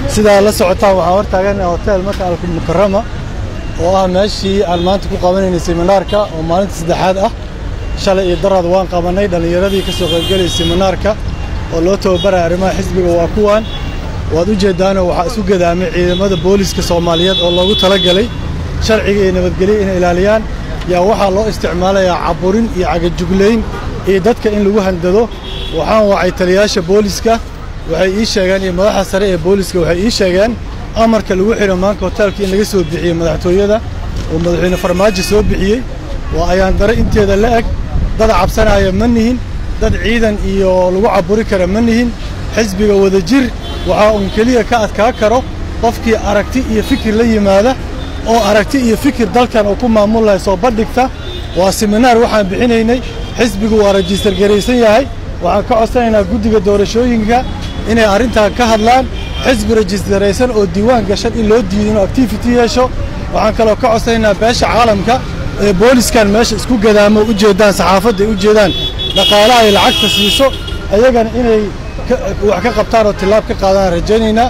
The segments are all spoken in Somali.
sidaa la socotaan waxaan hor taaganahay hotel maka almukarama oo ah meeshii aan maanta ku qabanaynay seminaarka oo maalinta saddexaad ah shalay iyo daraad waan qabannay dhallinyaradii ka soo qaybgelayay seminaarka oo loo tababaraya arrimaha xisbiga waa kuwan waad u jeeddaanoo waxaa isu gadaamay ciidamada booliiska soomaaliyeed oo loogu talagalay sharciga iyo nabadgelya inay ilaaliyaan yaa waxaa loo isticmaalayaa caburin iyo cagajuglayn iyo dadka in lagu handado waxaan wacay taliyayaasha booliiska waxay ii sheegeen iyo madaxa sare ee booliiska waxay ii sheegeen amarka lagu xidho maanka hoteelka in laga soo bixiyey madaxtooyada oo madaxweyne farmaajo soo bixiyey waa ayaan dare inteeda la eg dad cabsanaya ma nihin dad ciidan iyo lagu caburi kara ma nihin xisbiga wadajir waxaa uun keliya ka adkaa karo qofkii aragti iyo fikir la yimaada oo aragti iyo fikir dalkan uu ku maamulaya soo bandhigta waa seminaar waxaan bixinaynay xisbigu waa rajistar garaysan yahay waxaan ka codsanaynaa guddiga doorashooyinka inay arrintan ka hadlaan xisbi rajistaraysan oo diiwaan gashan in loo diido inuu activity yeesho waxaan kaloo ka codsanaynaa beesha caalamka ee booliskan meesha isku gadaamo u jeedaan saxaafadda ay u jeedaan dhaqaalaha ay lacagta siiso ayagana inay wax ka qabtaan oo tillaab ka qaadaan rajaynaynaa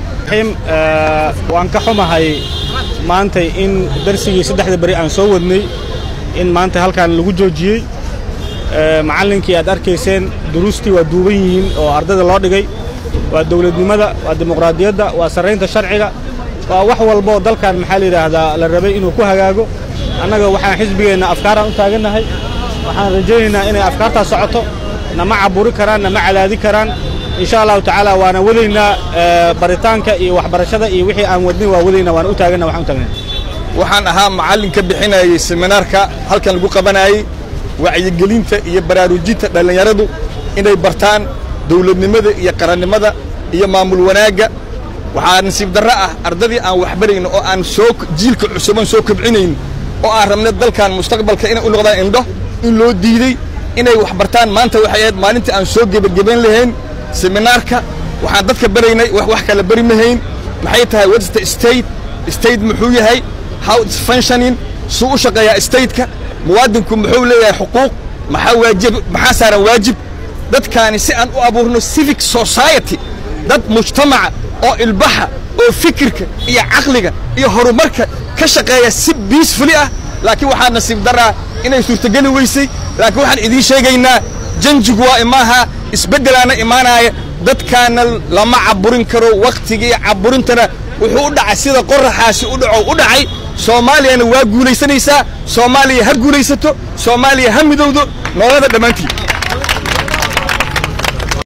waan ka xumahay maantay in darsigii saddexda beri aan soo wadnay in maanta halkan lagu joojiyey macallinkii aad arkayseen duruustii waa duuban yihiin oo ardayda loo dhigay waa dawladnimada waa dimuqraadiyadda waa sarraynta sharciga waa wax walboo dalkan maxaa la yidhaahdaa la rabay inuu ku hagaago annaga waxaan xisbigeenna afkaaraan u taagannahay waxaan rajaynaynaa inay afkaartaas socoto nama caburi karaan nama cadaadi karaan insha allahu tacaala waana wadaynaa baritaanka iyo waxbarashada iyo wixii aan wadnin waa wadaynaa waana u taaganna waxaan u taagnay waxaan ahaa macallin ka bixinayay seminaarka halkan lagu qabanayey wacyigelinta iyo baraarujinta dhallinyaradu inay bartaan dawladnimada iyo qarannimada iyo maamul wanaagga waxaa nasiib darro ah ardadii aan waxbarayno oo aan soo jiilka cusuban soo kobcinayn oo aan rabna dalkan mustaqbalka inay u noqdaan indho in loo diidey inay wax bartaan maanta waxay ahayd maalintii aan soo gebagabayn lahayn seminaarka waxaan dadka baraynay wax wax kala bari mahayn maxay tahay what's the state state muxuu yahay how it's functioning suu u shaqeeyaa stateka muwaadinku muxuu leeyahay xuquuq maxaa waajib maxaa saaran waajib dadkaani si aan u abuurno civic society dad mujtamaca oo ilbaxa oo fikirka iyo caqliga iyo horumarka ka shaqeeya si biisfuli ah laakiin waxaa nasiib daraa inay suurtogeli weysay laakiin waxaan idiin sheegaynaa janjigu waa imaaha isbeddelaana imaanaaya dadkaana lama caburin karo wakhtigii caburintana wuxuu u dhacay sida qoraxaasi u dhaco u dhacay soomaaliyana waa guulaysanaysaa soomaaliya ha guulaysato soomaaliya ha midowdo noolada dhammaantiin